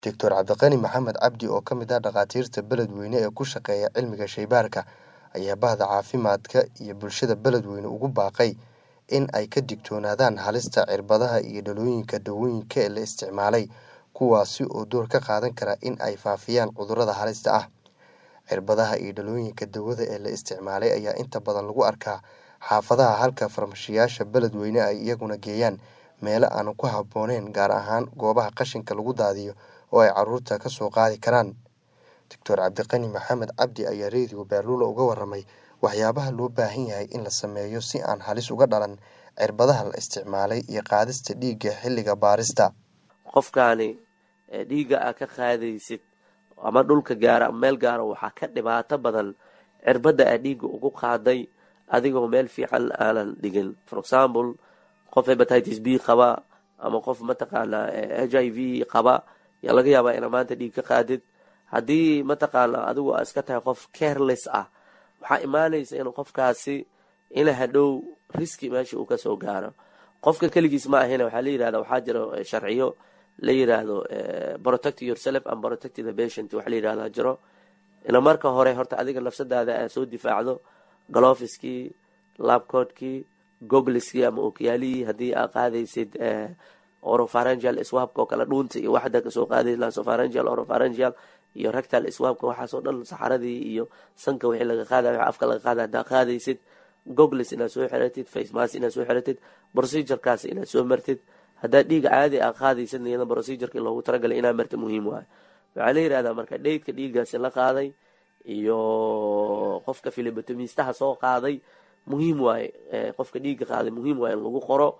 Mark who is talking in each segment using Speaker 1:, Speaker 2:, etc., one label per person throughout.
Speaker 1: Doctor Cabdiqani Maxamed Cabdi oo ka mid ah dhakhaatiirta beledweyne ee ku shaqeeya cilmiga shaybaarka ayaa bahda caafimaadka iyo bulshada beledweyne ugu baaqay in ay ka digtoonaadaan halista cirbadaha iyo dhalooyinka dawooyinka ee la isticmaalay kuwaasi oo door ka qaadan kara in ay faafiyaan cudurrada halista ah. Cirbadaha iyo dhalooyinka dawada ee la isticmaalay ayaa inta badan lagu arkaa xaafadaha halka farmashiyeyaasha beledweyne ay iyaguna geeyaan meelo aan ku habbooneyn gaar ahaan goobaha qashinka lagu daadiyo oo ay carruurta ka soo qaadi karaan. Doctor Cabdiqani Maxamed Cabdi ayaa Radio Baaluula uga warramay waxyaabaha loo baahan yahay in la sameeyo si aan halis uga dhalan cirbadaha la isticmaalay iyo qaadista dhiigga xilliga baarista.
Speaker 2: qofkaani dhiigga aa ka qaadaysid ama dhulka gaara ama meel gaara waxaa ka dhibaato badan cirbadda aa dhiigga ugu qaaday adigoo meel fiican aanan dhigin for example qof hepatitis b qaba ama qof mataqaanaa h i v qaba yaa laga yaabaa inaa maanta dhiig ka qaadid haddii mataqaanaa adigu aa iska tahay qof careless ah waxaa imaanaysa in qofkaasi ina hadhow riski meesha uu kasoo gaaro qofka keligiis ma ahina waxaa la yirahda waxaa jiro sharciyo la yiraahdo protect yourself and protect the patient waxa la yirahdaa jiro ina marka hore horta adiga nafsadaada aa soo difaacdo galofiskii labcoodkii gogliskii ama okiyaalihii haddii aa qaadaysid orofarangial swabka oo kale dhuunta iyo waxda kasoo qaadays nasofarangial orofarangial iyo rectal swabka waxaasoo dhan saxaradii iyo sanka wixii laga qaadayo wax afka laga qaadayo haddaa qaadaysid goglis inaad soo xiratid facemas inaad soo xiratid procedurekaas inaad soo martid haddaa dhiig caadi aa qaadaysid iyada procedureki loogu talagalay inaa marta muhiim waayo waxaa la yirahdaa marka dheydka dhiiggaasi la qaaday iyo qofka filibotomistaha soo qaaday muhiim waaye qofka dhiigga qaaday muhiim waaye in lagu qoro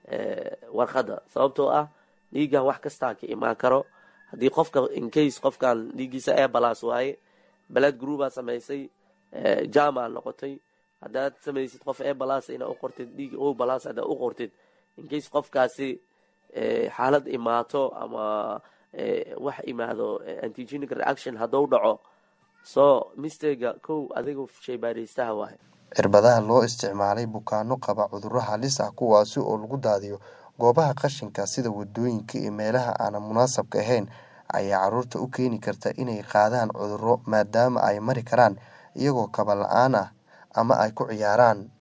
Speaker 2: warqadda sababtoo ah dhiiggan wax kastaa ka imaan karo haddii qofka incase qofkan dhiiggiisa ebalas waaye balad groupaa samaysay jama noqotay haddaad samaysid qof ebalas inaa u qortid dhiig o balas haddaa u qortid incase qofkaasi xaalad imaato ama wax imaado antigenic reaction hadduu dhaco so mistega kow adiga shaybaaraystaha waaye
Speaker 1: cirbadaha loo isticmaalay bukaano qaba cudurro halis ah kuwaasi oo lagu daadiyo goobaha qashinka sida wadooyinka iyo meelaha aanan munaasabka ahayn ayaa carruurta u keeni karta inay qaadaan cudurro maadaama ay mari karaan iyagoo kaba la-aan ah ama ay ku ciyaaraan